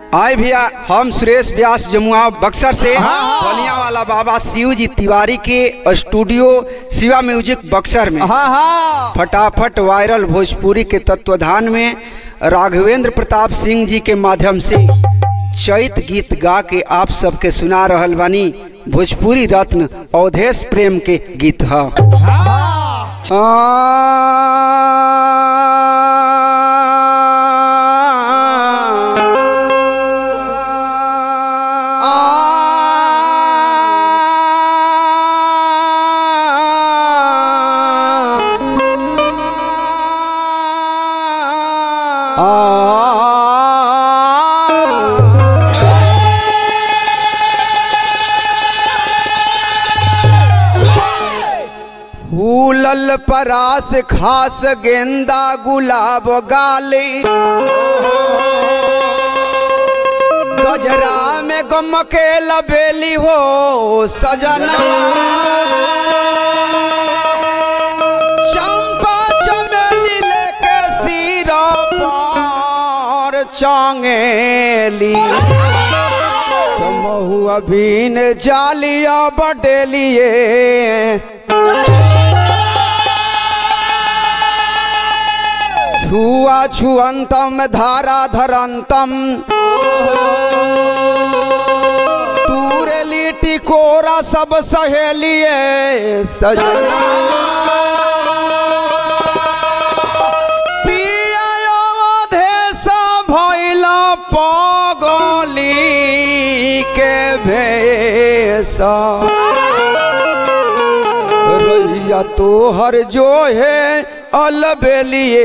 आए भैया हम सुरेश व्यास जमुआ बक्सर से हाँ। बलिया वाला बाबा शिव जी तिवारी के स्टूडियो शिवा म्यूजिक बक्सर में हाँ हाँ फटाफट वायरल भोजपुरी के तत्वधान में राघवेंद्र प्रताप सिंह जी के माध्यम से चैत गीत गा के आप सबके सुना रहल बानी भोजपुरी रत्न अवधेश प्रेम के गीत है फूलल परास खास गेंदा गुलाब गाली गजरा में गम के लबेली हो सजना चंपा चमेली लेके सिरा पर चांगेली तमहु अभीन जालिया बटेलिए छुआ छुअंतम धारा धरंतम तूरे लिट्टी कोरा सब सहेलिए सजना पिया अवधेश भइल पगली के भेष रैया तोहर जो है अलबेलिए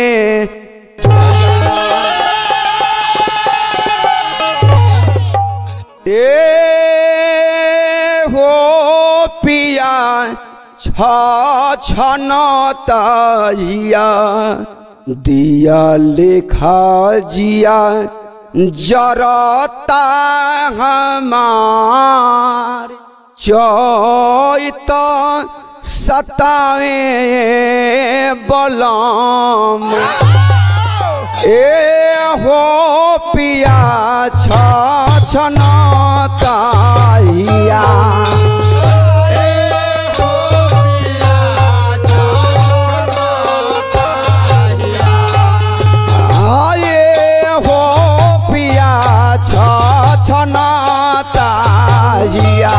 ए हो पिया छ छनताइया दिया लेखा जिया जरता हमार चैत सतावे बलम ए हो पिया छ छनताइया आये हो पिया छ छनताइया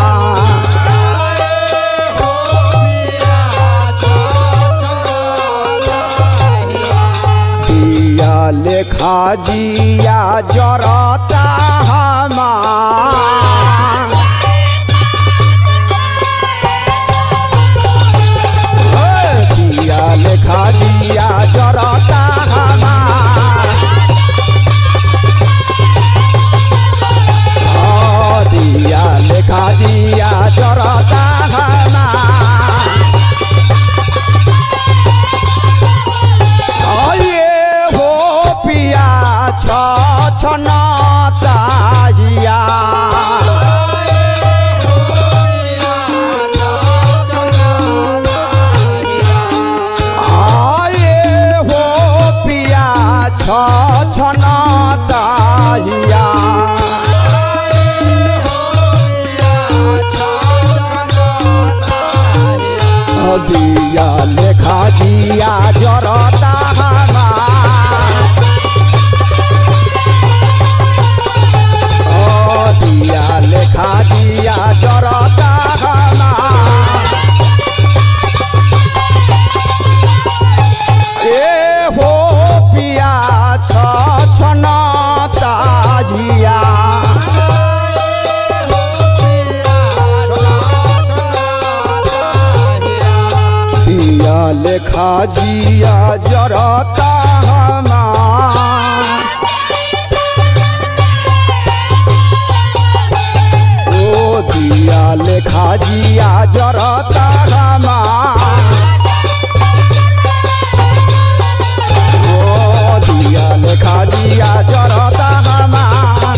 दिया लेखा जिया जरता हमार दिया लेखा जिया जरता हमार ओ दिया लेखा जिया जरता हमार आये हो पिया छ छनताहिया आये हो पिया छ छनताहिया दिया लेखा जिया जरता हमार ओ दिया लेखा जिया जरता हमार ए हो पिया छ छनता जिया दिया लेखा जिया जरता हमार ओ दिया लेखा जिया जरता हमार ओ दिया लेखा जिया जरता हमार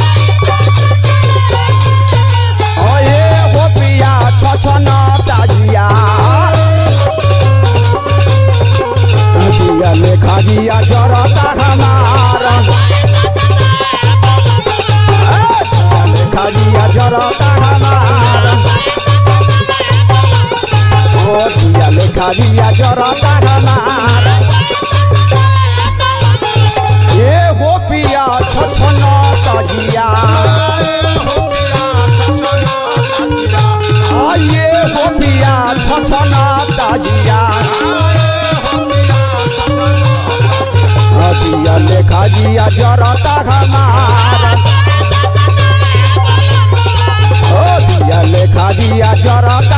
ओए हो पिया छ छनता जिया दिया लेखा जिया जरता हमार जरता हमार ये हो पिया छछना तजिया आ ये हो पिया छछना तजिया दिया लेखा जिया जरता हमार ओ दिया लेखा जिया जरता